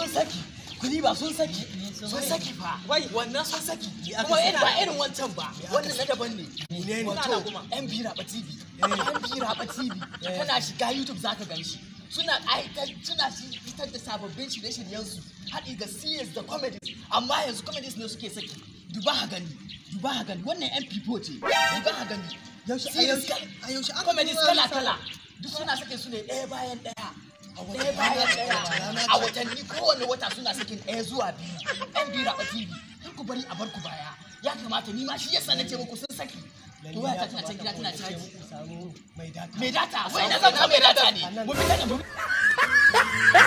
sun saki kuli ba sun saki sun saki fa Wai. wannan sun saki aka kuma saki? irin ba irin wancan ba wannan na daban ne ne? wato yan bira ba tv yan bira ba tv kana shiga youtube zaka gan shi suna aitar suna shi- fitar da sababbin shirye-shiryen su haɗi ga series da comedies amma yanzu comedies ne suke saki duba ha gani duba ha gani wannan yan people ce duba ha gani Yaushe- a Series yaushe- kala- a yaushe aka comedies tura kala lissa- kala duk suna sake su ne ɗaya bayan ɗaya wata ɗaya bayan rana- ɗaya rana a ce. watanni kowane wata suna sakin ɗaya zuwa biyu yan bira a tv kar ku bari a bar ku baya ya kamata ni ma shi yasa na ce muku sun saki to waya ta tana can gida tana caji samu mai data mai data wai na zan mai data ne mu fita da mu